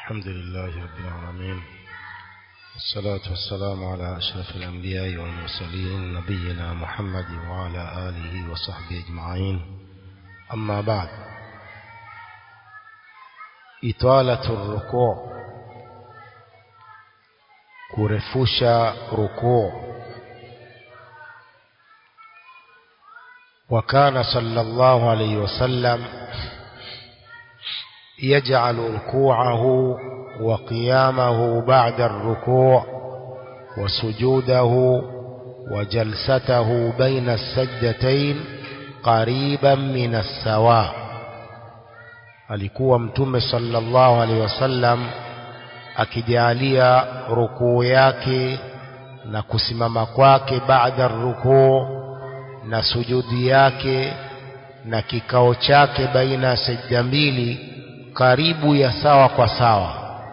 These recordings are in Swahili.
الحمد لله رب العالمين والصلاة والسلام على أشرف الأنبياء والمرسلين نبينا محمد وعلى آله وصحبه أجمعين أما بعد إطالة الركوع kurefusha rukuu وكان صلى الله عليه وسلم يجعل ركوعه وقيامه بعد الركوع وسجوده وجلسته بين السجدتين قريبا من السواء alikuwa mtume sallallahu alaihi wasallam akijalia rukuu yake na kusimama kwake baada rukuu na sujudi yake na kikao chake baina ya sajda mbili karibu ya sawa kwa sawa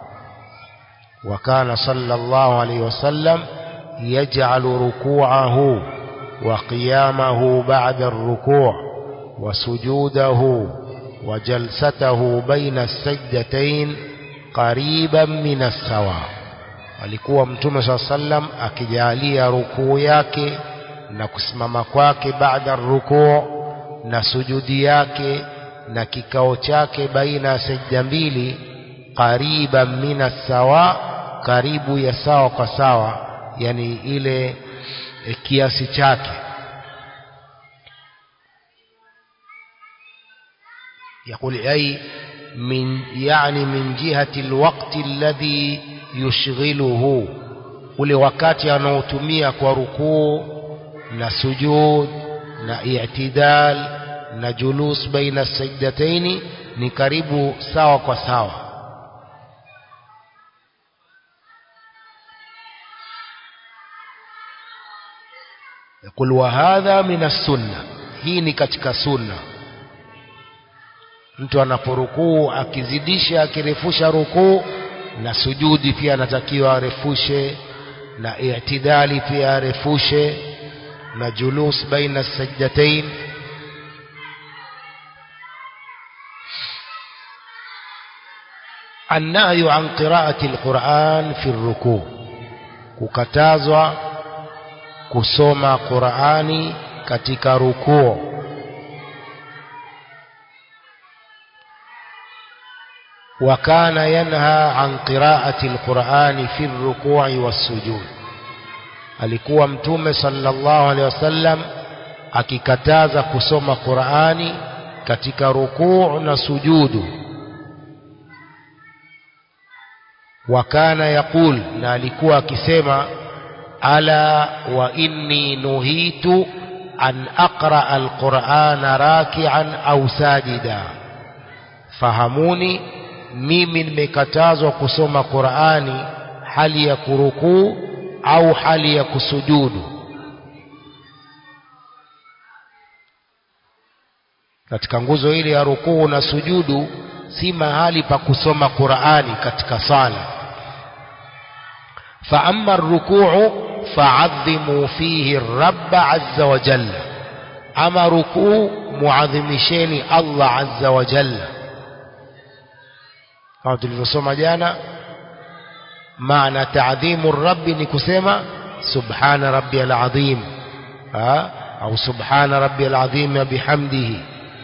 وكان صلى الله عليه وسلم يجعل ركوعه وقيامه بعد الركوع وسجوده وجلسته بين السجدتين قريبا من السواء alikuwa mtume saa sallam akijalia rukuu yake na kusimama kwake baada rukuu na sujudi yake na kikao chake baina ya sajda mbili qariban mina sawa karibu ya sawa kwa sawa yani ile e, kiasi chake يقول أي من يعني من جهة الوقت الذي يشغله ule wakati anaotumia kwa rukuu na sujud na i'tidal na julus baina sajdataini ni karibu sawa kwa sawa يقول وهذا من السنة hii ni katika sunna mtu anaporukuu akizidisha akirefusha rukuu na sujudi pia anatakiwa arefushe na i'tidali pia arefushe na julus baina sajdatain النهي عن قراءة القرآن في الركوع kukatazwa kusoma Qur'ani katika rukuu وكان ينهى عن قراءة القرآن في الركوع والسجود alikuwa mtume sallallahu alaihi wasallam akikataza kusoma Qur'ani katika rukuu na sujudu wakana yaqul na alikuwa akisema ala wa inni nuhitu an aqra alqur'ana raki'an au sajida fahamuni mimi nimekatazwa kusoma Qur'ani hali ya kurukuu au hali ya kusujudu katika nguzo ile ya rukuu na sujudu si mahali pa kusoma Qur'ani katika sala fa amma ar-ruku'u fa'azzimu fihi ar-rabb 'azza wa jalla ama rukuu muadhimisheni Allah 'azza wa jalla kama tulivyosoma jana maana taadhimu rabbi ni kusema subhana rabbiyal azim au subhana rabbiyal azim bihamdihi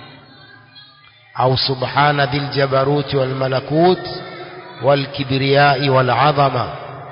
au subhana dhil jabarut wal malakut wal kibriyai wal azama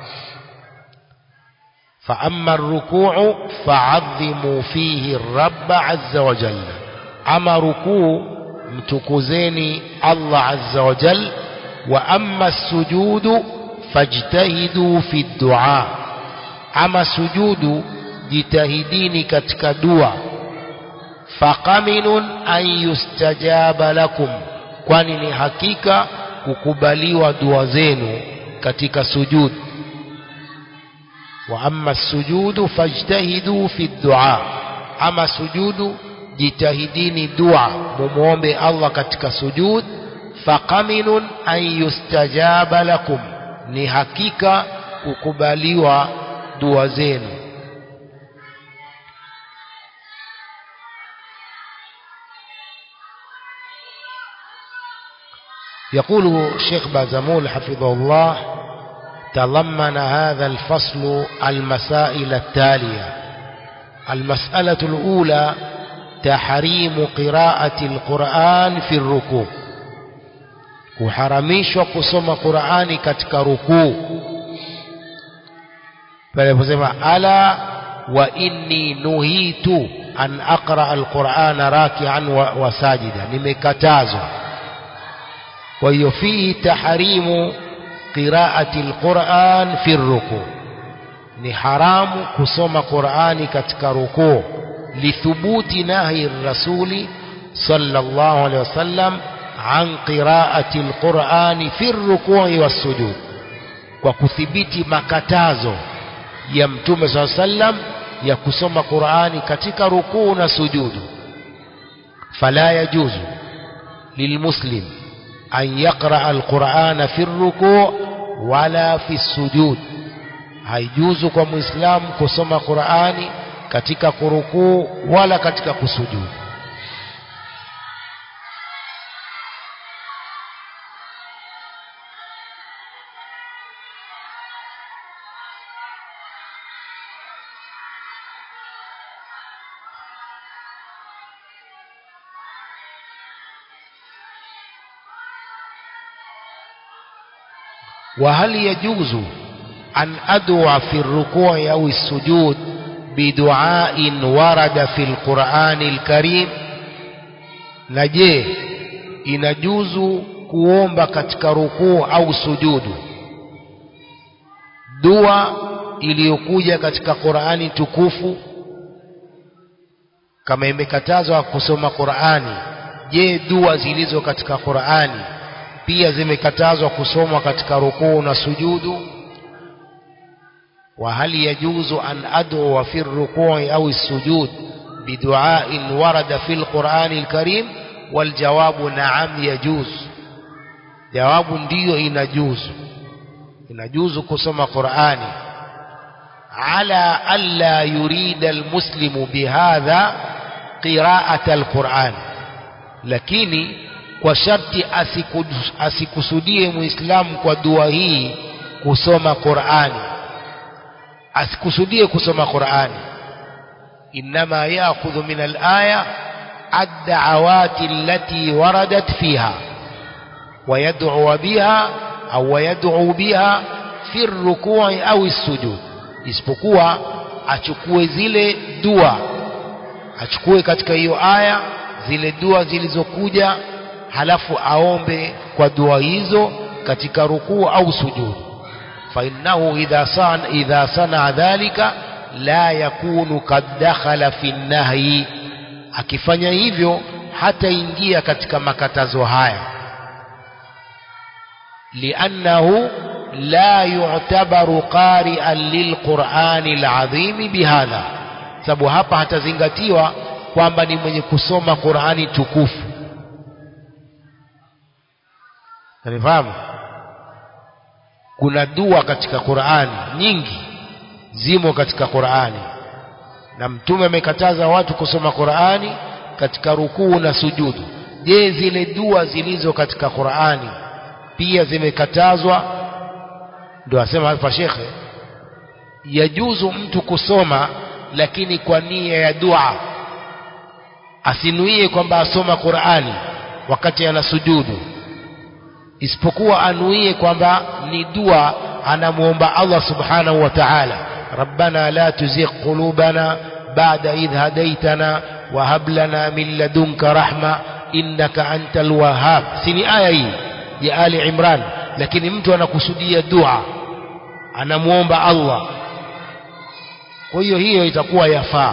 فأما الركوع فعظموا فيه الرب عز وجل أما ركوع متكوزيني الله عز وجل وأما السجود فاجتهدوا في الدعاء أما سجود جتهدين كتك دعاء فقمن أن يستجاب لكم kwani ni hakika kukubaliwa dua zenu katika sujud wa amma sujudu fajtahidu fi dua ama sujudu jitahidini dua mumuombe Allah katika sujud faqaminun an yustajaba lakum ni hakika kukubaliwa dua zenu يقول الشيخ بازمول حفظه الله تضمن هذا الفصل المسائل التالية المسألة الأولى تحريم قراءة القرآن في الركوع kuharamishwa kusoma Qur'ani katika rukuu pale posema ala wa inni nuhitu an aqra alqur'ana raki'an wa, wa sajida nimekatazwa kwa hiyo fihi tahrimu qiraati alquran fi ruku ni haramu kusoma qurani katika rukuu lithubuti nahi rasuli sallallahu alaihi wasallam an qiraati alqurani fi rukui wassujud kwa kuthibiti makatazo ya mtume saa sallam ya kusoma qurani katika rukuu na sujudu fala yajuzu lilmuslim أن يقرأ القرآن في الركوع ولا في السجود haijuzu kwa muislamu kusoma qurani katika kurukuu wala katika kusujudu وهل يجوز أن أدعو في الركوع أو السجود بدعاء ورد في القرآن الكريم نجيه inajuzu kuomba katika rukuu au sujudu dua iliyokuja katika Qur'ani tukufu kama imekatazwa kusoma Qur'ani je dua zilizo katika Qur'ani pia zimekatazwa kusomwa katika rukuu na sujudu wa hal yajuzu an ad'u fi ar-ruku'i aw as-sujud bidu'a'in warada fi al-Qur'an al-Karim wal jawabu na'am yajuz jawabu ndiyo inajuzu inajuzu kusoma Qur'ani ala alla yurida al-muslimu bihadha qira'at al-Qur'an lakini kwa sharti asikusudie muislamu kwa dua hii kusoma Qur'ani asikusudie kusoma Qur'ani inma ya'khudhu min al-aya ad-da'awati allati waradat fiha ويدعو بها أو ويدعو بها في الركوع أو السجود isipokuwa achukue zile dua achukue katika hiyo aya zile dua zilizokuja halafu aombe kwa dua hizo katika rukuu au sujudu fa innahu idha san idha sana dhalika la yakunu kad dakhala fi nahyi akifanya hivyo hataingia katika makatazo haya liannahu la yu'tabaru qari'an lilqur'ani alazim bihadha sababu hapa hatazingatiwa kwamba ni mwenye kusoma Qur'ani tukufu Unifahamu? Kuna dua katika Qur'ani nyingi zimo katika Qur'ani. Na Mtume amekataza watu kusoma Qur'ani katika rukuu na sujudu. Je, zile dua zilizo katika Qur'ani pia zimekatazwa? Ndio asema hapa shekhe, yajuzu mtu kusoma lakini kwa nia ya dua, asinuie kwamba asoma Qur'ani wakati ana sujudu isipokuwa anuie kwamba ni dua anamuomba Allah subhanahu wa ta'ala rabbana la tuzigh qulubana ba'da idh hadaytana wa hab lana min ladunka rahma innaka antal wahhab sini aya hii ya ali imran lakini mtu anakusudia dua anamuomba Allah kwa hiyo hiyo itakuwa yafaa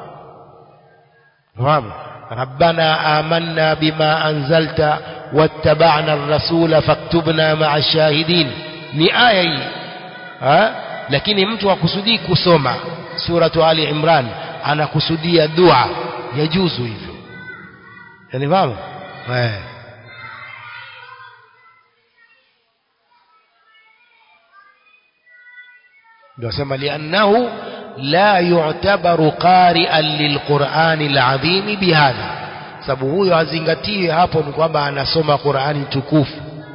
fahamu ربنا آمنا بما أنزلت واتبعنا الرسول فاكتبنا مع الشاهدين ni aya hii ha? lakini mtu akusudii kusoma suratu ali imran anakusudia dua yajuzu hivyo yanifahamu eh ndio asema liannahu la yu'tabaru qari'an lilqur'ani al'azim bihadha sababu huyo hazingatiwi hapo ni kwamba anasoma Qur'ani tukufu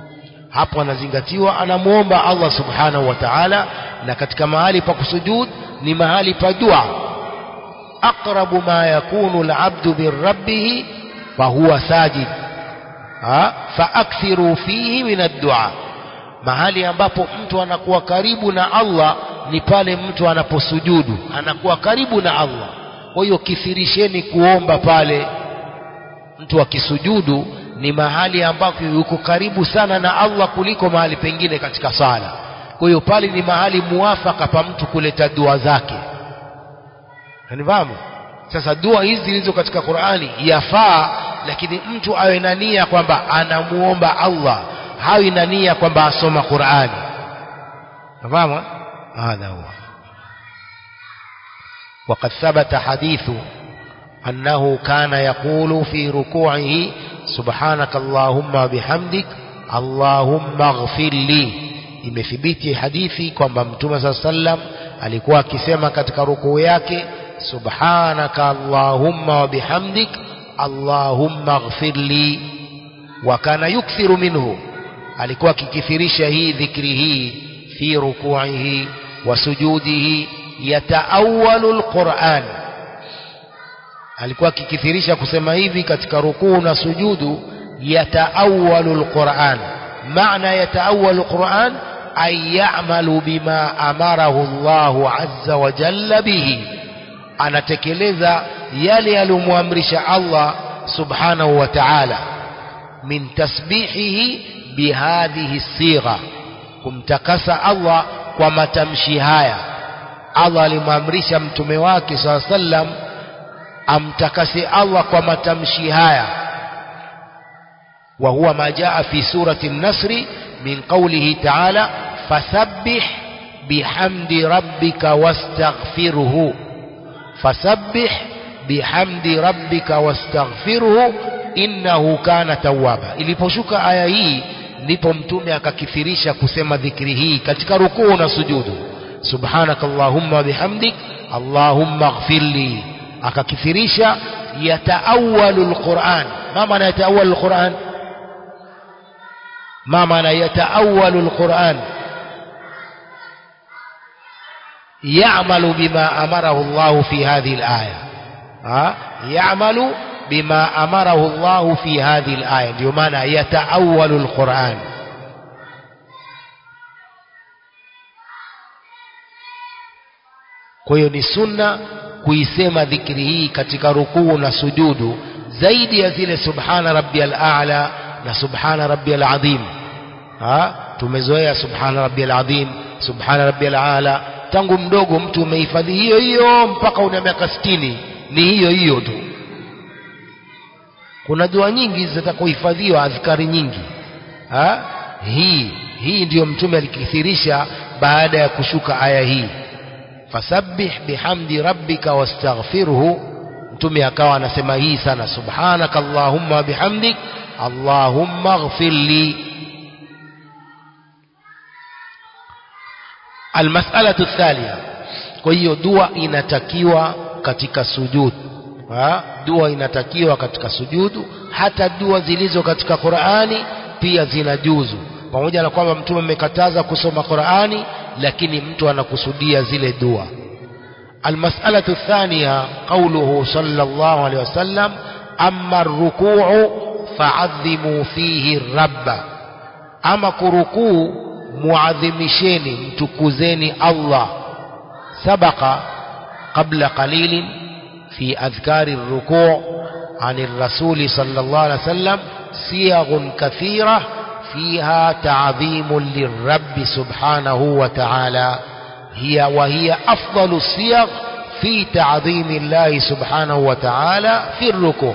hapo anazingatiwa anamuomba Allah subhanahu wa ta'ala na katika mahali pa kusujud ni mahali pa dua aqrabu ma yakunu al-'abdu min rabbih fa huwa sajid ha faakthiru fihi min ad-du'a mahali ambapo mtu anakuwa karibu na Allah ni pale mtu anaposujudu anakuwa karibu na Allah kwa hiyo kithirisheni kuomba pale mtu akisujudu ni mahali ambapo yuko karibu sana na Allah kuliko mahali pengine katika sala kwa hiyo pale ni mahali muafaka pa mtu kuleta dua zake Unifahamu? Sasa dua hizi zilizo katika Qur'ani yafaa, lakini mtu awe na nia kwamba anamuomba Allah, hawi na nia kwamba asoma Qur'ani. Unafahamu? Hadha huwa. وقد ثبت حديث أنه كان يقول في ركوعه سبحانك اللهم وبحمدك اللهم اغفر لي imethibiti hadithi kwamba mtume saa sallam alikuwa akisema katika rukuu yake subhanaka allahumma wa bihamdik allahumma ighfir li wa kana yukthiru minhu alikuwa akikithirisha hii dhikri hii fi rukuihi wa sujudihi yataawalu alquran alikuwa akikithirisha kusema hivi katika rukuu na sujudu yataawalu alquran maana yataawalu alquran ay ya'malu bima amarahu Allahu azza wa jalla bihi anatekeleza yale aliyomwamrisha Allah subhanahu wa ta'ala min tasbihihi bihadhihi sigha kumtakasa Allah kwa matamshi haya Allah alimwamrisha mtume wake saa sallam amtakase Allah kwa matamshi haya وهو ما جاء في سورة النصر من قوله تعالى فسبح بحمد ربك واستغفره فسبح بحمد ربك واستغفره innahu kana tawwaba iliposhuka aya hii ndipo mtume akakithirisha kusema dhikri hii katika rukuu na sujudu subhanakallahumma bihamdik allahumma ighfirli akakithirisha yataawalu alquran ma maana yataawalu alquran ما معنى يتأول القرآن يعمل بما أمره الله في هذه الآية ها؟ يعمل بما أمره الله في هذه الآية بمعنى يتأول القرآن kwa hiyo ni sunna kuisema dhikri hii katika rukuu na sujudu zaidi ya zile subhana rabbiyal a'la na subhana rabbiyal azim ha tumezoea subhana rabbiyal azim subhana rabbiyal ala tangu mdogo mtu umehifadhi hiyo hiyo mpaka una miaka 60 ni hiyo hiyo tu kuna dua nyingi zitakuhifadhiwa adhkari nyingi ha hii hii ndiyo mtume alikithirisha baada ya kushuka aya hii fasabbih bihamdi rabbika wastaghfirhu mtume akawa anasema hii sana subhanaka allahumma bihamdik allahumma ighfir li almas'alatu thaniya kwa hiyo dua inatakiwa katika sujud ha? dua inatakiwa katika sujudu hata dua zilizo katika Qur'ani pia zinajuzu pamoja na kwamba mtume amekataza kusoma Qur'ani lakini mtu anakusudia zile dua المسألة الثانية قوله صلى الله عليه وسلم أما الركوع فعظموا فيه الرب أما كركوع معظمشين متكوزين الله سبق قبل قليل في أذكار الركوع عن الرسول صلى الله عليه وسلم صيغ كثيرة فيها تعظيم للرب سبحانه وتعالى هي وهي أفضل الصيغ في تعظيم الله سبحانه وتعالى في الركوع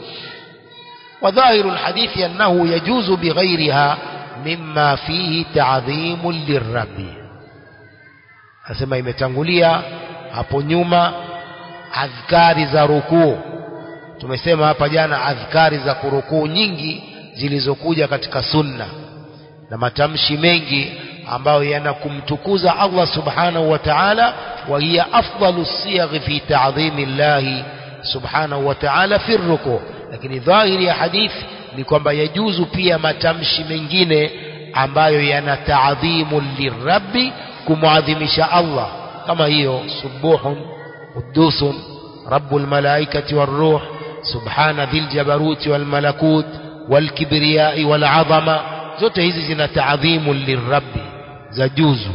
وظاهر الحديث أنه يجوز بغيرها مما فيه تعظيم للرب asema imetangulia hapo nyuma adhkari za rukuu tumesema hapa jana adhkari za kurukuu nyingi zilizokuja katika sunna na matamshi mengi ambayo yanakumtukuza Allah subhanahu wa ta'ala wa hiya afdalu siyagh fi ta'dhimi Allah subhanahu wa ta'ala fi ruku lakini dhahiri ya hadithi ni kwamba yajuzu pia matamshi mengine ambayo yana taadhimu lirabbi kumwadhimisha Allah kama hiyo subuhun qudusun rabbul malaikati waruh subhana dhil jabaruti wal malakut wal kibriyai wal azama zote hizi zina taadhimu lirabbi za juzu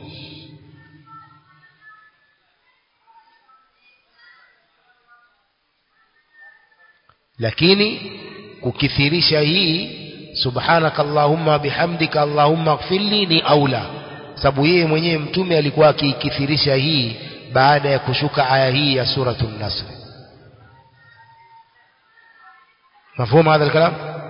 lakini kukithirisha hii subhanaka allahumma bihamdika allahumma ighfirli ni aula sababu yeye mwenyewe mtume alikuwa akiikithirisha hii baada ya kushuka aya hii ya suratul nasr مفهوم هذا الكلام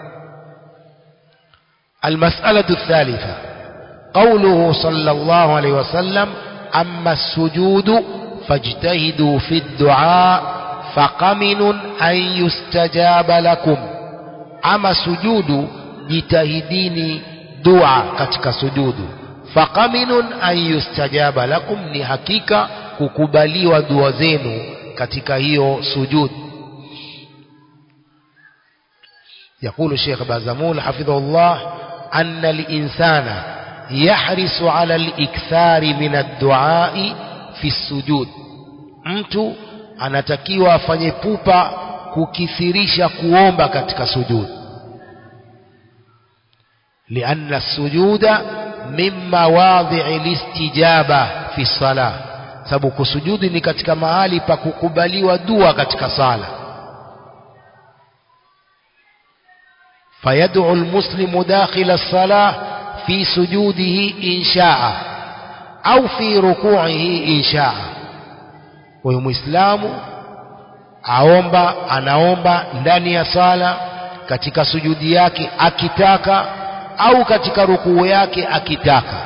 المسألة الثالثة قوله صلى الله عليه وسلم أما السجود فاجتهدوا في الدعاء فقمن أن يستجاب لكم أما سجود jitahidini dua katika sujudu faqaminun an yustajaba lakum ni hakika kukubaliwa dua zenu katika hiyo sujud يقول الشيخ بازمول حفظه الله أن الإنسان يحرص على الإكثار من الدعاء في السجود mtu anatakiwa afanye pupa kukithirisha kuomba katika sujud لأن السجود من مواضع الاستجابة في الصلاة sababu kusujudi ni katika mahali pa kukubaliwa dua katika sala فيدعو المسلم داخل الصلاة في سجوده إن شاء أو في ركوعه إن شاء ويمسلام aomba anaomba ndani ya sala katika sujudi yake akitaka au katika rukuu yake akitaka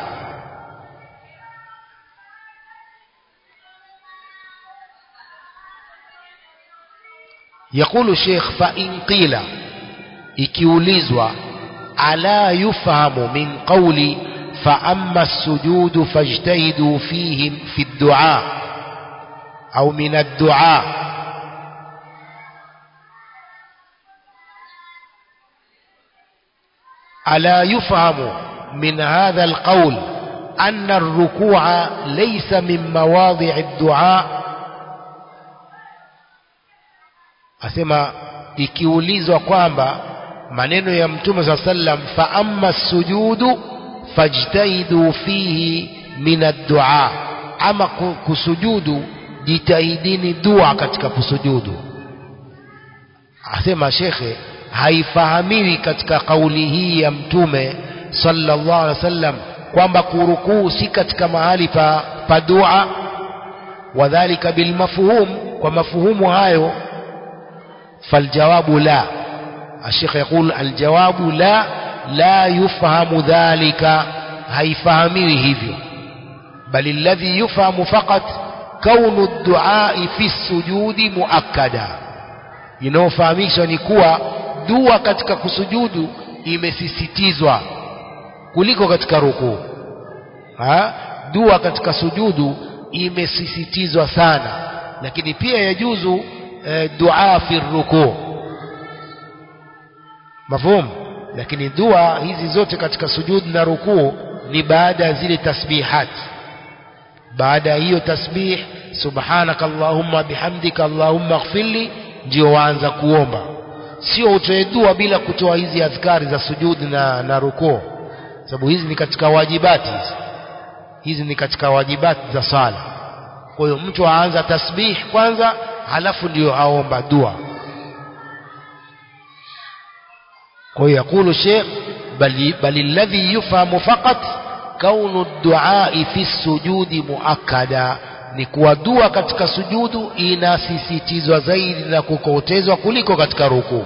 يقول الشيخ فإن قيل ikiulizwa ala yufahamu min qawli fa amma as-sujudu fajtahidu fihi fi ad-du'a au min ad-du'a ألا يفهم من هذا القول أن الركوع ليس من مواضع الدعاء أسمى ikiulizwa kwamba maneno ya mtume saa sallam fa amma sujudu fajtahidu fihi min addua ama kusujudu jitahidini dua katika kusujudu asema shekhe haifahamiwi katika kauli hii ya mtume sallallahu alaihi wasallam kwamba kurukuu si katika mahali pa, pa dua wadhalika bilmafhum kwa mafuhumu hayo faljawabu la الشيخ يقول الجواب لا لا يفهم ذلك هيفهمي hivyo بل الذي يفهم فقط كون الدعاء في السجود مؤكدا inayofahamishwa ni kuwa dua katika kusujudu imesisitizwa kuliko katika rukuu dua katika sujudu imesisitizwa sana lakini pia yajuzu e, dua fi rukuu mafhum lakini dua hizi zote katika sujud na rukuu ni baada ya zile tasbihat baada ya hiyo tasbih subhanaka allahumma bihamdika allahumma ighfirli ndio waanza kuomba sio utoe dua bila kutoa hizi adhkari za sujud na, na rukuu sababu hizi ni katika wajibati hizi hizi ni katika wajibati za sala kwa hiyo mtu aanza tasbih kwanza halafu ndio aomba dua ويقول الشيخ بل, بل الذي يفهم فقط كون الدعاء في السجود مؤكدا ni kuwa dua katika sujudu inasisitizwa zaidi na kukotezwa kuliko katika rukuu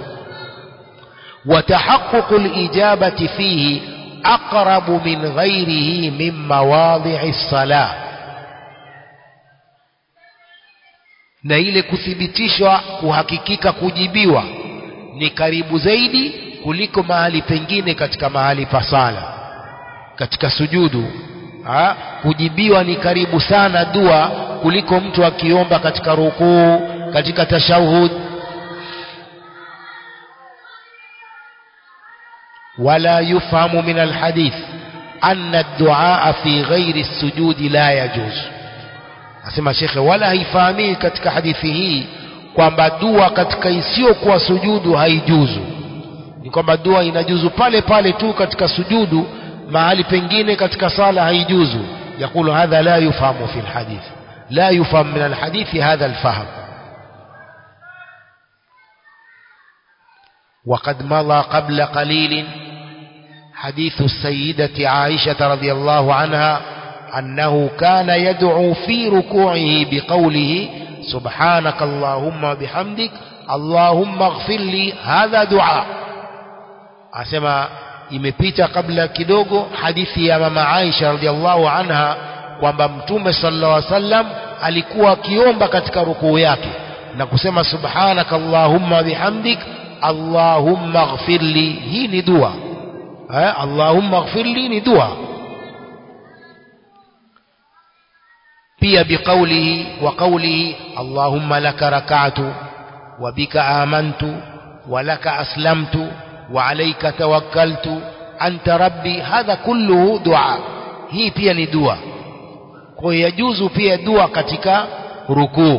وتحقق الإجابة فيه أقرب من غيره من مواضع الصلاة na ile kuthibitishwa kuhakikika kujibiwa ni karibu zaidi kuliko mahali pengine katika mahali pa sala katika sujudu ha? kujibiwa ni karibu sana dua kuliko mtu akiomba katika rukuu katika tashahud wala yufahamu min alhadith anna ad-du'a fi ghairi as-sujudi la yajuz asema shekhe wala haifahamii katika hadithi hii kwamba dua katika isiyokuwa sujudu haijuzu ni kwamba dua inajuzu pale pale tu katika sujudu mahali pengine katika sala haijuzu yakulu hadha la yufahamu fi alhadith la yufham min alhadithi hadha alfahm وقد مضى قبل قليل حديث السيدة عائشة رضي الله عنها أنه كان يدعو في ركوعه بقوله سبحانك اللهم وبحمدك اللهم اغفر لي هذا دعاء أسمى imepita kabla kidogo hadithi ya mama Aisha radhiallahu anha kwamba mtume sallallahu alaihi wasallam alikuwa akiomba katika rukuu yake na kusema subhanaka allahumma bihamdik allahumma ighfirli hii ni dua eh allahumma ighfirli ni dua pia biqaulihi wa qaulihi allahumma laka rak'atu wa bika amantu wa laka aslamtu wa alayka tawakkaltu anta rabbi hadha kulluhu dua hii pia ni dua kwa hiyo yajuzu pia dua katika rukuu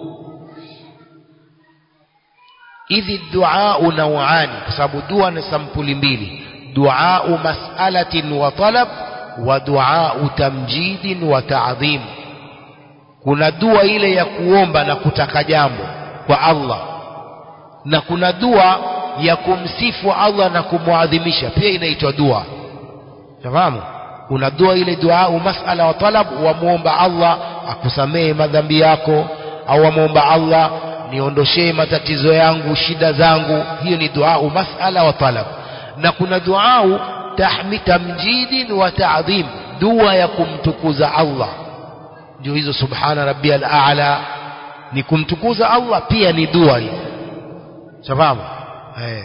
idhi dua nauani kwa sababu dua ni sampuli mbili dua mas'alatin wa talab wa dua tamjidin wa ta'dhim kuna dua ile ya kuomba na kutaka jambo kwa Allah na kuna dua ya kumsifu Allah na kumwadhimisha pia inaitwa dua fahamu kuna dua ile dua masala wa talab wamuomba Allah akusamehe madhambi yako au wamuomba Allah niondoshee matatizo yangu shida zangu hiyo ni dua masala wa talab na kuna dua tahmi tamjidin wa ta'dhim dua ya kumtukuza Allah ndio hizo subhana rabbiyal a'la ni kumtukuza Allah pia ni dua hiyo sababu eh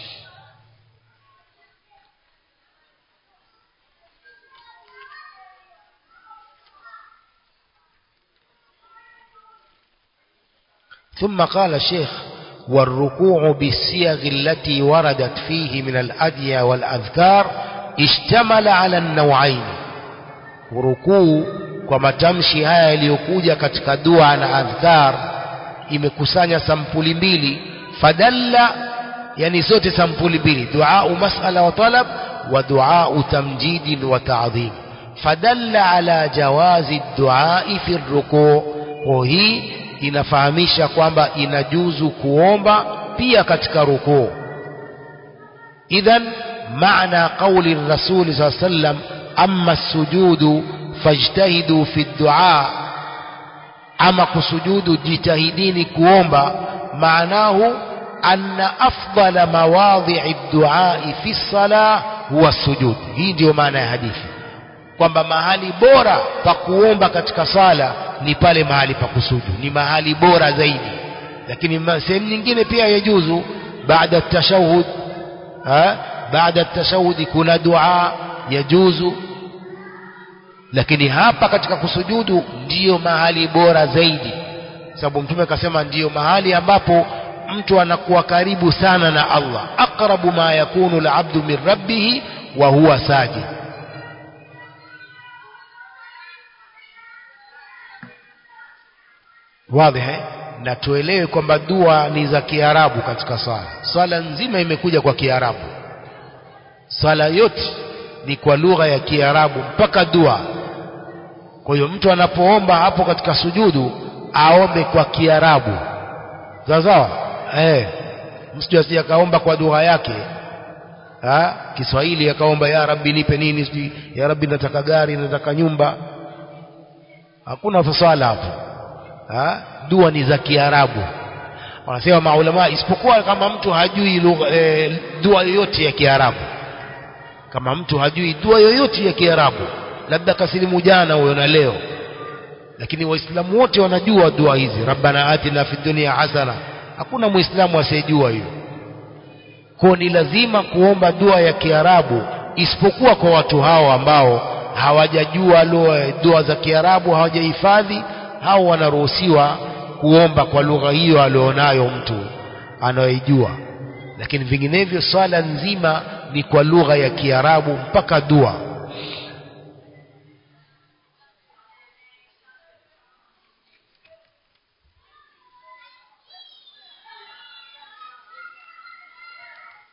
ثم قال الشيخ والركوع بالصيغ التي وردت فيه من الأدية والأذكار اشتمل على النوعين وركوع kwa matamshi haya yaliyokuja katika dua na adhkar imekusanya sampuli mbili fadalla yani zote sampuli mbili dua masala wa talab wa dua tamjid wa ta'dhim fadalla ala jawazi dua fi rukuu hii inafahamisha kwamba inajuzu kuomba pia katika rukuu idhan maana qauli rasuli saa sallam amma sujudu fajtahidu fi dua ama kusujudu jitahidini kuomba maanahu anna afdala mawadhi'i duai fi sala huwa sujud hii ndiyo maana ya hadithi kwamba mahali bora pa kuomba katika sala ni pale mahali pa kusuju ni mahali bora zaidi lakini sehemu nyingine pia yajuzu baada tashahud baada tashahudi kuna dua yajuzu lakini hapa katika kusujudu ndiyo mahali bora zaidi sababu mtume akasema ndiyo mahali ambapo mtu anakuwa karibu sana na Allah aqrabu ma yakunu al-abdu min rabbih wa huwa sajid wazi na tuelewe kwamba dua ni za Kiarabu katika swala swala nzima imekuja kwa Kiarabu swala yote ni kwa lugha ya Kiarabu mpaka dua kwa hiyo mtu anapoomba hapo katika sujudu aombe kwa Kiarabu sawa sawa eh msije asije akaomba kwa lugha yake ha? Kiswahili akaomba ya rabbi nipe nini sijui ya rabbi nataka gari nataka nyumba hakuna fasala hapo ha? dua ni za Kiarabu wanasema maulama isipokuwa kama mtu hajui lugha e, dua yoyote ya Kiarabu kama mtu hajui dua yoyote ya Kiarabu labda kasilimu jana huyo na leo lakini waislamu wote wanajua dua hizi rabbana atina fid dunya hasana hakuna muislamu asiyejua hiyo kwa ni lazima kuomba dua ya Kiarabu isipokuwa kwa watu hao ambao hawajajua dua za Kiarabu hawajahifadhi hao wanaruhusiwa kuomba kwa lugha hiyo alionayo mtu anayoijua lakini vinginevyo swala nzima ni kwa lugha ya Kiarabu mpaka dua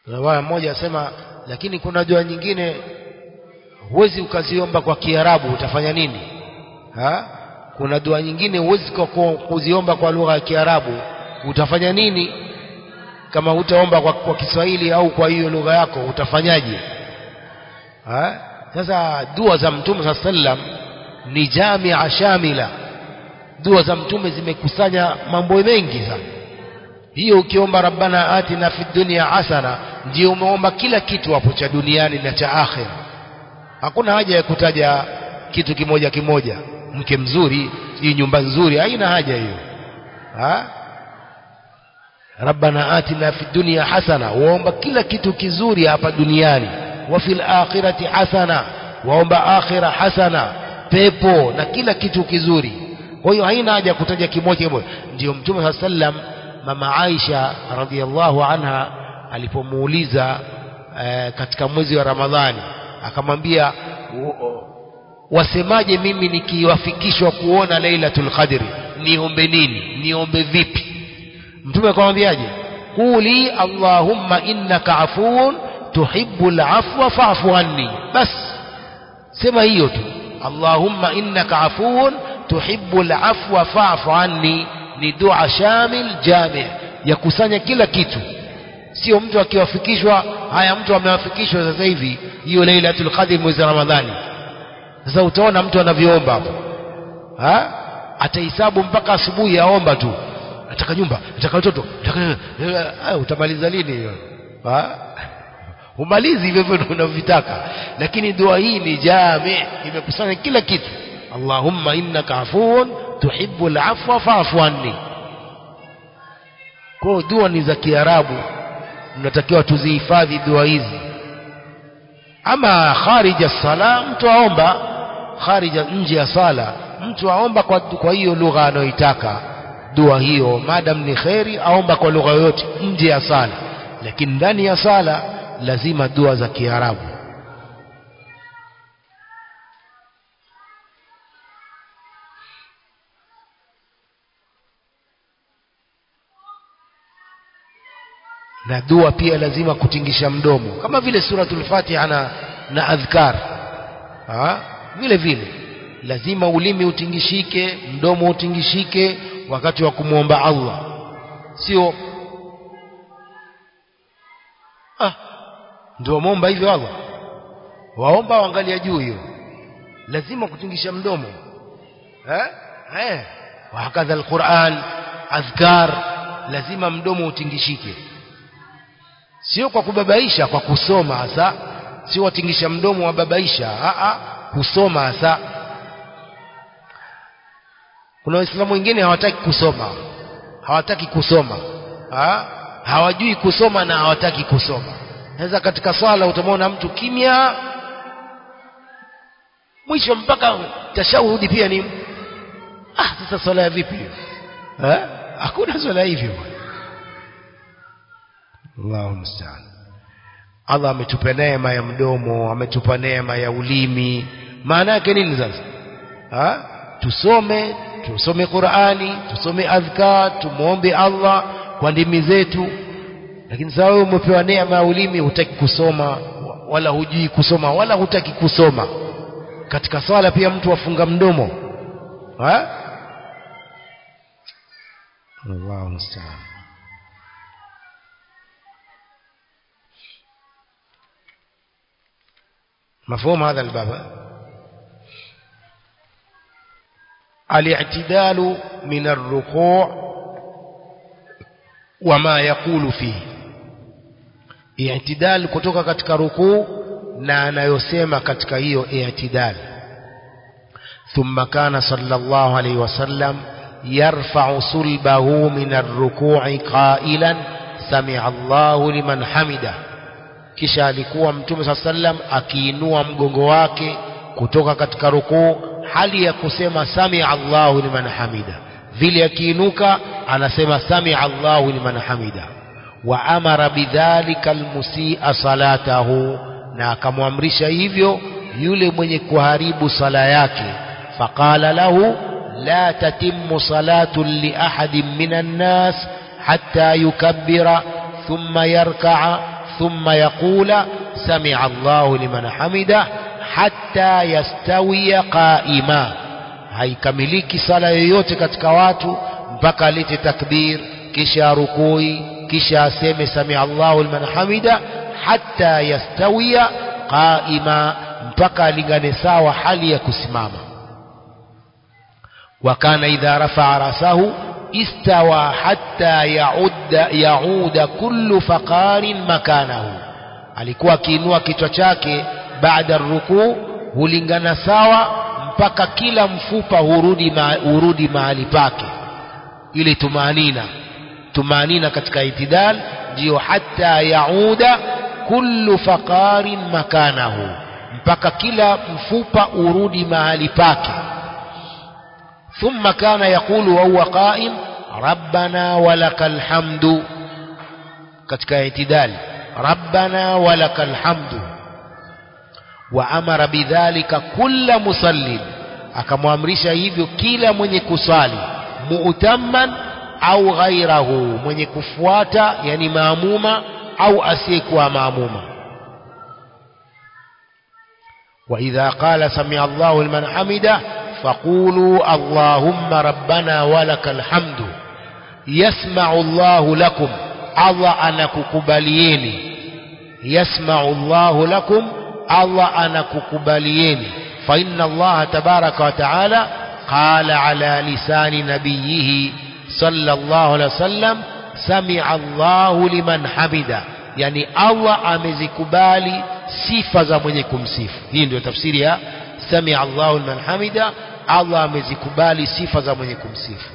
Riwaya moja asema, lakini kuna dua nyingine huwezi ukaziomba kwa Kiarabu, utafanya nini? Ha? Kuna dua nyingine huwezi kuziomba kwa lugha ya Kiarabu, utafanya nini? Kama utaomba kwa, kwa Kiswahili au kwa hiyo lugha yako utafanyaje? Ha? Sasa dua za Mtume saa sallam ni jamia shamila, dua za Mtume zimekusanya mambo mengi sana. Hiyo ukiomba rabbana atina fid dunya hasana, ndio umeomba kila kitu hapo cha duniani na cha akhira. Hakuna haja ya kutaja kitu kimoja kimoja, mke mzuri, hii nyumba nzuri, haina haja hiyo. Ha? rabbana atina fid dunya hasana, waomba kila kitu kizuri hapa duniani wa fil akhirati hasana, waomba akhira hasana, pepo na kila kitu kizuri. Kwa hiyo haina haja ya kutaja kimoja kimoja. Ndio Mtume saa sallam, mama Aisha radhiallahu anha alipomuuliza eh, katika mwezi wa Ramadhani akamwambia, wasemaje mimi nikiwafikishwa kuona Lailatul Qadri, niombe nini? Niombe vipi? Mtume akamwambiaje? Quli allahumma innaka afuun tuhibbu al-afwa fa'fu anni, bas sema hiyo tu, allahumma innaka afuun tuhibbu al-afwa fa'fu anni. Ni dua shamil jami, ya kusanya kila kitu, sio mtu akiwafikishwa. Haya, mtu amewafikishwa sasa hivi hiyo Lailatul Qadr mwezi wa Ramadhani. Sasa utaona mtu anavyoomba hapo, ha atahesabu mpaka asubuhi, aomba tu, nataka nyumba, nataka watoto, nataka utamaliza lini hiyo? Humalizi hivyo hivyo unavyotaka, lakini dua hii ni jami, imekusanya kila kitu. Allahumma innaka afuun tuhibbu al-afwa fa'fu anni. Kwa dua ni za Kiarabu, mnatakiwa tuzihifadhi dua hizi. Ama kharija sala, mtu aomba kharija, nje ya sala, mtu aomba kwa, kwa hiyo lugha anayoitaka dua hiyo, madam ni kheri, aomba kwa lugha yoyote nje ya sala, lakini ndani ya sala lazima dua za Kiarabu. na dua pia lazima kutingisha mdomo kama vile suratul Fatiha na, na adhkar ha? vile vile lazima ulimi utingishike, mdomo utingishike wakati wa kumwomba Allah, sio ah, ndio wameomba hivyo Allah, waomba waangalia juu. Hiyo lazima kutingisha mdomo eh? Eh. Wahakadha alquran adhkar, lazima mdomo utingishike sio kwa kubabaisha, kwa kusoma hasa, sio watingisha mdomo wababaisha, a kusoma hasa. Kuna Waislamu wengine hawataki kusoma, hawataki kusoma ha? hawajui kusoma na hawataki kusoma. Sasa katika swala utamwona mtu kimya, mwisho mpaka tashahudi pia ni ah, sasa swala ya vipi hiyo? Hakuna swala hivyo. Allahu musta'an. Allah ametupa neema ya mdomo, ametupa neema ya ulimi. Maana yake nini sasa? Ha? Tusome, tusome Qur'ani, tusome adhkar, tumuombe Allah kwa ndimi zetu. Lakini sasa wewe umepewa neema ya ulimi, hutaki kusoma wala hujui kusoma wala hutaki kusoma. Katika swala pia mtu afunga mdomo. Ha? Allahu musta'an. مفهوم هذا الباب الاعتدال من الركوع وما يقول فيه i'tidal kutoka katika rukuu na anayosema katika hiyo i'tidal thumma kana sallallahu alayhi wasallam yarfa'u sulbahu min ar-ruku'i qailan sami'a Allahu liman hamida kisha alikuwa mtume saa sallam akiinua mgongo wake kutoka katika rukuu hali ya kusema samia Allahu liman hamida vile akiinuka anasema samia Allahu liman hamida wa amara bidhalika almusia salatahu na akamwamrisha hivyo yule mwenye kuharibu sala yake faqala lahu la tatimmu salatu li ahadin minan nas hatta yukabbira thumma yarka'a ثم يقول سمع الله لمن حمده حتى يستوي قائما haikamiliki sala yoyote katika watu mpaka alete takbir kisha rukui kisha aseme samia Allahu liman hamida hatta yastawiya qaima mpaka alingane sawa hali ya kusimama wa kana idha rafa'a rasahu istawa hatta yaudda yauda kullu faqarin makanahu alikuwa akiinua kichwa chake baada rukuu hulingana sawa mpaka kila mfupa hurudi ma, hurudi mahali pake ili tumanina tumanina katika itidal ndiyo hatta yauda kullu faqarin makanahu mpaka kila mfupa urudi mahali pake ثم كان يقول وهو قائم ربنا ولك الحمد katika itidal ربنا ولك الحمد وأمر بذلك كل مصل akamwamrisha hivyo kila mwenye kusali mu'tamman au ghairahu mwenye kufuata yani maamuma au asiyekuwa maamuma وإذا قال سمع الله لمن حمده فقولوا اللهم ربنا ولك الحمد يسمع الله لكم الله أنا ككباليني يسمع الله لكم الله أنا ككباليني فإن الله تبارك وتعالى قال على لسان نبيه صلى الله عليه وسلم سمع الله لمن حمده يعني الله أمزكبالي sifa za mwenye kumsifu hii ndio tafsiri ya samia Allahu liman hamida Allah amezikubali sifa za mwenye kumsifu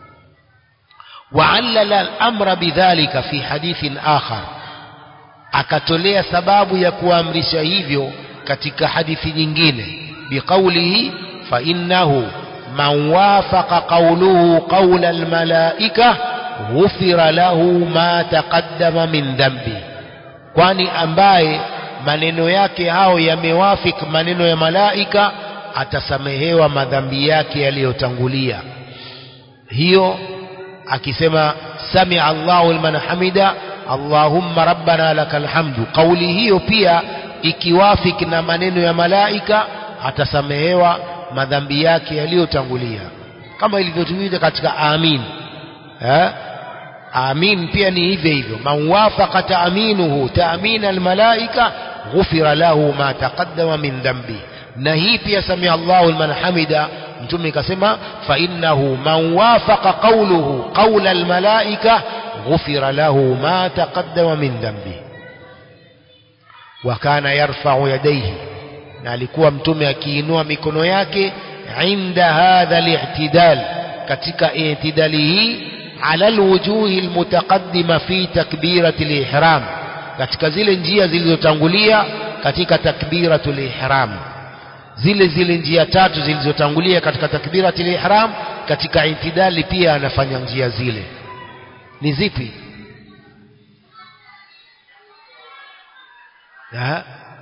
وعلل الأمر بذلك في حديث آخر akatolea sababu ya kuamrisha hivyo katika hadithi nyingine biqaulihi fa innahu man wafaqa qawluhu qawla almalaika ghufira lahu ma taqaddama min dhanbi kwani ambaye maneno yake hao yamewafik maneno ya malaika atasamehewa madhambi yake yaliyotangulia hiyo akisema samia Allahu liman hamida Allahumma rabbana lakal hamdu kauli hiyo pia ikiwafik na maneno ya malaika atasamehewa madhambi yake yaliyotangulia kama ilivyotumika katika amin eh? amin pia ni hivyo hivyo man wafaqa taaminuhu taamina almalaika ghufira lahu ma taqaddama min dhanbi na hii pia samia Allahu liman hamida mtume kasema fa innahu man wafaqa qawluhu qawla almalaika ghufira lahu ma taqaddama min dhanbi wa kana yarfa'u yadayhi na alikuwa mtume akiinua mikono yake inda hadha al-i'tidal katika i'tidali hii ala alwujuhi almutaqaddima fi takbirati al-ihram katika zile njia zilizotangulia katika takbiratul ihram zile zile njia tatu zilizotangulia katika takbiratul ihram katika intidali pia anafanya njia zile ni zipi ha?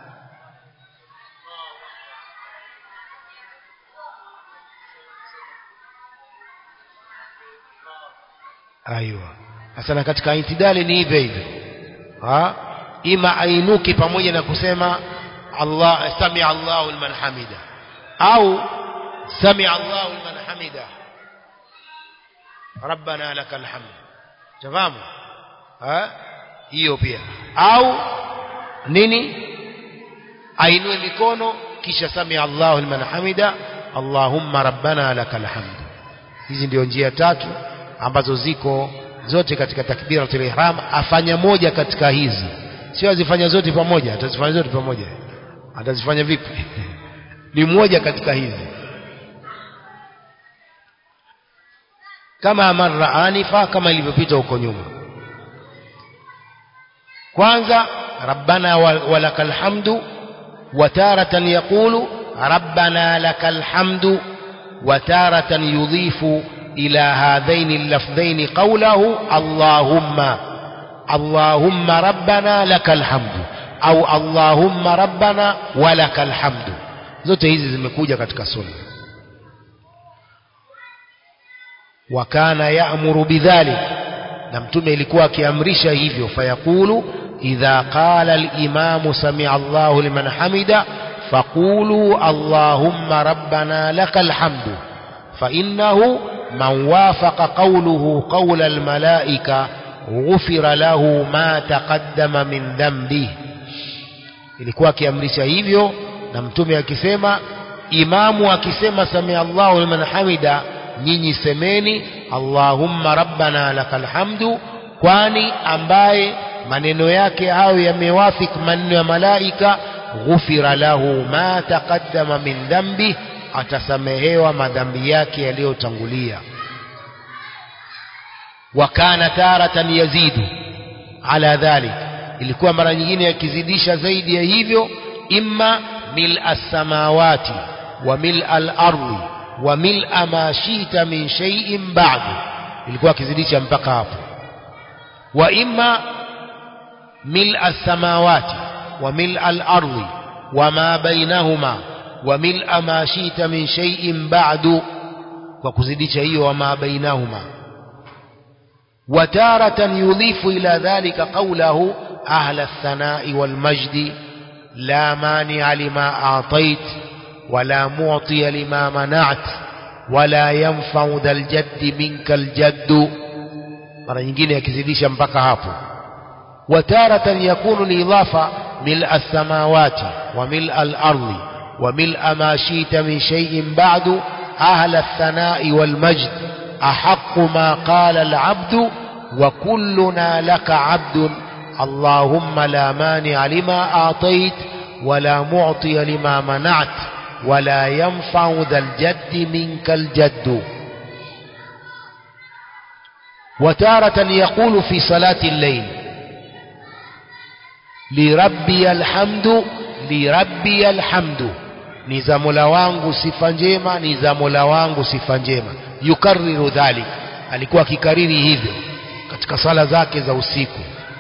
aiwa sasa katika intidali ni hivyo hivyo ha? ima ainuki pamoja na kusema Allah samia Allahu liman hamida au samia Allahu liman hamida rabbana lakal hamd tafahamu hiyo pia au nini ainue mikono kisha samia Allahu liman hamida Allahumma rabbana lakal hamd hizi ndio njia tatu ambazo ziko zote katika takbiratul ihram afanya moja katika hizi sio azifanya zote pamoja atazifanya zote pamoja atazifanya vipi ni moja katika hizi kama marra anifa kama ilivyopita huko nyuma kwanza rabbana walakal hamdu وتارة يقول ربنا لك الحمد وتارة يضيف إلى هذين اللفظين قوله اللهم اللهم ربنا لك الحمد au allahumma rabbana walakal hamdu zote hizi zimekuja katika sunna wa kana ya'muru bidhalik na mtume ilikuwa akiamrisha hivyo fayaqulu إذا قال الإمام سمع الله لمن حمد فقولوا اللهم ربنا لك الحمد فإنه من وافق قوله قول الملائكة غفر له ما تقدم من ذنبه ilikuwa akiamrisha hivyo na mtume akisema imamu akisema samia Allahu liman hamida nyinyi semeni Allahumma rabbana lakal hamdu kwani ambaye maneno yake hayo yamewafik maneno ya malaika ghufira lahu ma taqaddama min dhambi atasamehewa madhambi yake yaliyotangulia wa kana taratan yazidu ala dhalik ilikuwa mara nyingine yakizidisha zaidi ya hivyo imma mil as-samawati wa mil al-ardi wa mil ma shita min shay'in ba'du ilikuwa akizidisha mpaka hapo wa imma mil as-samawati wa mil al-ardi wa ma bainahuma wa mil ma shita min shay'in ba'du kwa kuzidisha hiyo wa ma bainahuma وتارة يضيف إلى ذلك قوله أهل الثناء والمجد لا مانع لما أعطيت ولا معطي لما منعت ولا ينفع ذا الجد منك الجد mara nyingine yakizidisha mpaka hapo وتارة يكون الإضافة ملء السماوات وملء الأرض وملء ما شئت من شيء بعد أهل الثناء والمجد أحق ما قال العبد وكلنا لك عبد اللهم لا مانع لما أعطيت ولا معطي لما منعت ولا ينفع ذا الجد منك الجد وتارة يقول في صلاة الليل لربي الحمد لربي الحمد ni za mola wangu sifa njema ni za mola wangu sifa njema yukariru dhalik alikuwa akikariri hivyo katika sala zake za usiku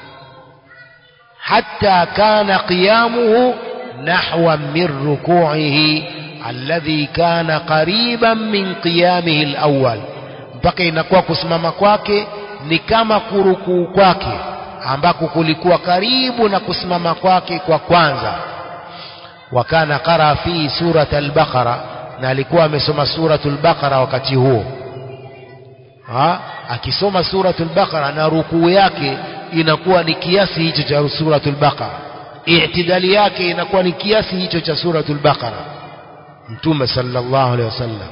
hatta kana qiyamuhu nahwa min ruku'ihi alladhi kana qariban min qiyamihi alawwal mpaka inakuwa kusimama kwake ni kama kurukuu kwake ambako kulikuwa karibu na kusimama kwake kwa kwanza wakana qara fi surat al-baqara na alikuwa amesoma suratul baqara wakati huo ha? akisoma suratul baqara na rukuu yake inakuwa ni kiasi hicho cha suratul baqara i'tidali yake inakuwa ni kiasi hicho cha suratul baqara mtume sallallahu alaihi wasallam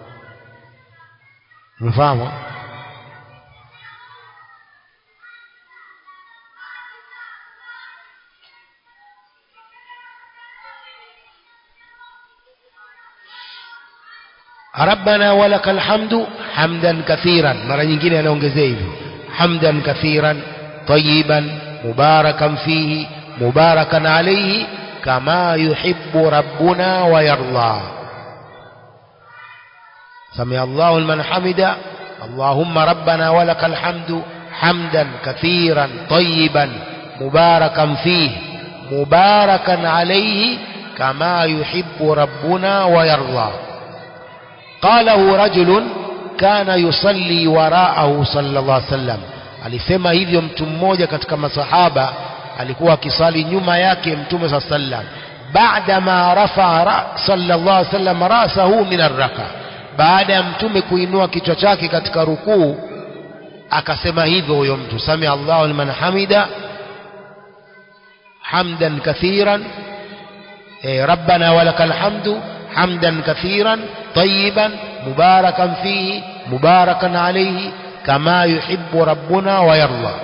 mfahamu rabbana walakal hamdu hamdan kathiran mara nyingine anaongezea hivyo hamdan kathiran tayiban mubarakan fihi mubarakan alayhi kama yuhibbu rabbuna wa yarda سمع الله لمن حمد اللهم ربنا ولك الحمد حمدا كثيرا طيبا مباركا فيه مباركا عليه كما يحب ربنا ويرضى قاله رجل كان يصلي وراءه صلى الله عليه وسلم alisema hivyo mtu mmoja katika masahaba alikuwa akisali nyuma yake mtume saa sallam baada ma rafaa sallallahu alaihi wasallam rasahu min arraka baada ya mtume kuinua kichwa chake katika rukuu akasema hivyo huyo mtu sami Allahu liman hamida hamdan kathiran eh, rabbana walakal hamdu hamdan kathiran طيبا مباركا فيه مباركا عليه كما يحب ربنا ويرضى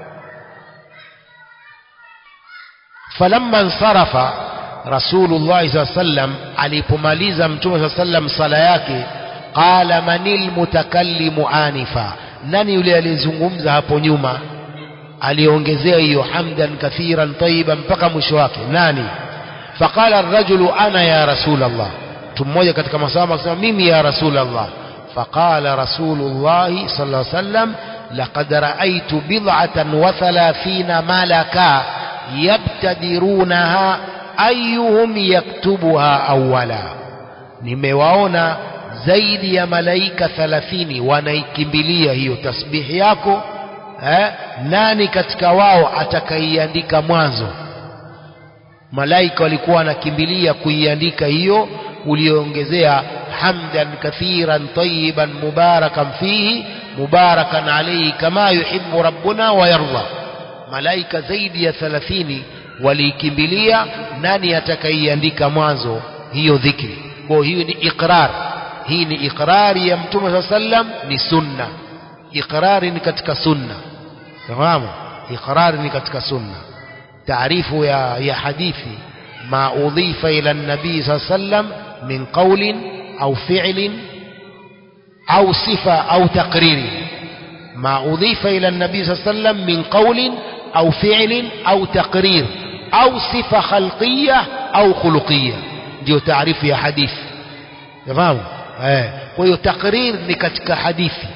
فلما انصرف رسول الله صلى الله عليه وسلم alipomaliza mtume صلى الله عليه وسلم sala yake qala manil mutakallimu anifa nani yule aliyezungumza hapo nyuma aliongezea hiyo hamdan kathiran tayyiban mpaka mwisho wake nani faqala ar-rajulu ana ya rasul Allah mtu mmoja katika masahaba akasema mimi ya rasulullah faqala rasulullah sallallahu alaihi wasallam laqad ra'aytu bid'atan wa thalathina malaka yabtadirunaha ayyuhum yaktubuha awwala nimewaona zaidi ya malaika 30 wanaikimbilia hiyo tasbihi yako eh, nani katika wao atakaiandika mwanzo malaika walikuwa wanakimbilia kuiandika hiyo ulioongezea hamdan kathiran tayiban mubarakan fihi mubarakan alayhi kama yuhibbu rabbuna wa yarda malaika zaidi ya 30 waliikimbilia nani atakaiandika mwanzo hiyo dhikri kwa hiyo ni iqrar hii ni iqrari ya mtume saa sallam ni sunna iqrari ni katika sunna fahamu iqrari ni katika sunna taarifu ya, ya hadithi ma udhifa ila nabii saa sallam min qaulin au fi'lin au sifa au taqriri ma udhifa ila nabii saa sallam min qaulin au fi'lin au taqrir au sifa khalqiyya au khuluqiyya ndio taarifu ya hadithi fahamu eh kwa hiyo takrir ni katika hadithi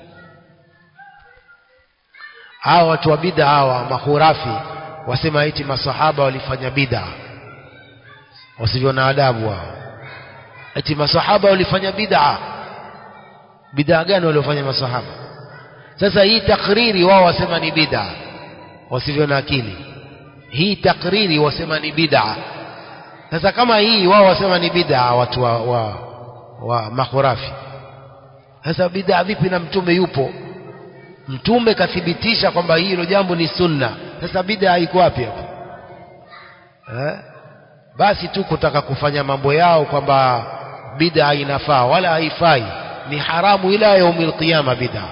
hawa watu wa bid'a hawa mahurafi wasema eti masahaba walifanya bid'a wasivyo na adabu hao eti masahaba walifanya bid'a bid'a gani waliofanya masahaba sasa hii takriri wao wasema ni bid'a wasivyo na akili hii takriri wasema ni bid'a sasa kama hii wao wasema ni bid'a watu wa, wa, wa makhurafi sasa bid'a vipi na mtume yupo mtume kathibitisha kwamba hilo jambo ni sunna sasa bid'a iko wapi hapo eh? basi tu kutaka kufanya mambo yao kwamba bid'a inafaa wala haifai ni haramu ila yaumil qiyama bid'a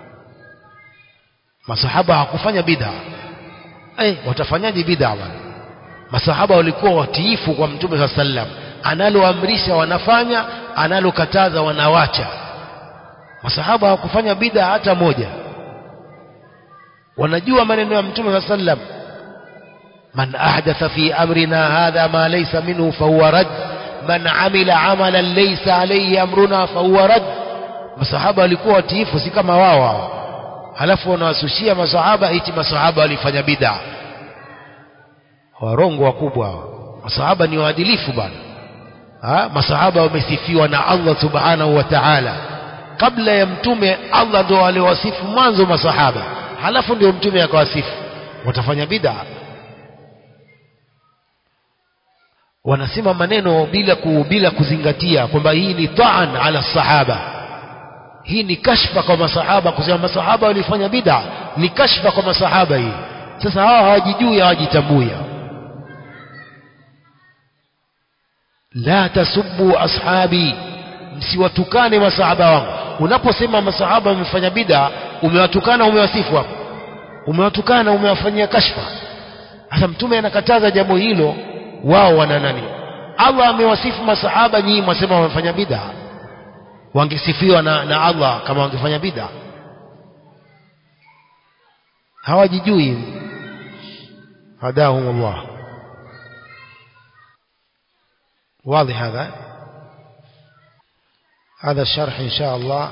masahaba hawakufanya bid'a eh watafanyaje bid'a bwana masahaba walikuwa watiifu kwa mtume saa sallam analoamrisha wanafanya analokataza wanawacha masahaba hawakufanya bid'a hata moja wanajua maneno ya mtume saa sallam man ahdatha fi amrina hadha ma laysa minhu fahuwa rad man amila amalan laysa alayhi amruna fahuwa rad masahaba walikuwa watiifu si kama wao hao halafu wanawasushia masahaba eti masahaba walifanya bid'a warongo wakubwa hao masahaba ni waadilifu bwana masahaba wamesifiwa na Allah subhanahu wa ta'ala kabla ya mtume Allah ndo aliwasifu mwanzo masahaba halafu ndio mtume akawasifu watafanya bid'a wanasema maneno bila ku, bila kuzingatia kwamba hii ni ta'an ala sahaba hii ni kashfa kwa masahaba kusema masahaba walifanya bid'a ni kashfa kwa masahaba hii sasa hawa hawajijui hawajitambui la tasubbu ashabi msiwatukane masahaba wangu unaposema masahaba wamefanya bid'a umewatukana umewasifu hapo umewatukana umewafanyia kashfa sasa mtume anakataza jambo hilo wao wana nani Allah amewasifu masahaba nyinyi mwasema wamefanya bid'a wangesifiwa na, na Allah kama wangefanya bid'a hawajijui hadahum Allah واضح هذا هذا الشرح إن شاء الله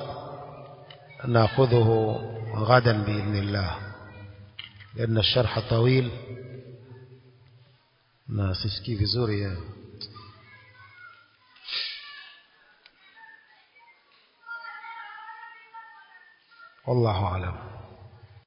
نأخذه غدا بإذن الله لأن الشرح طويل na sisikii vizuri والله أعلم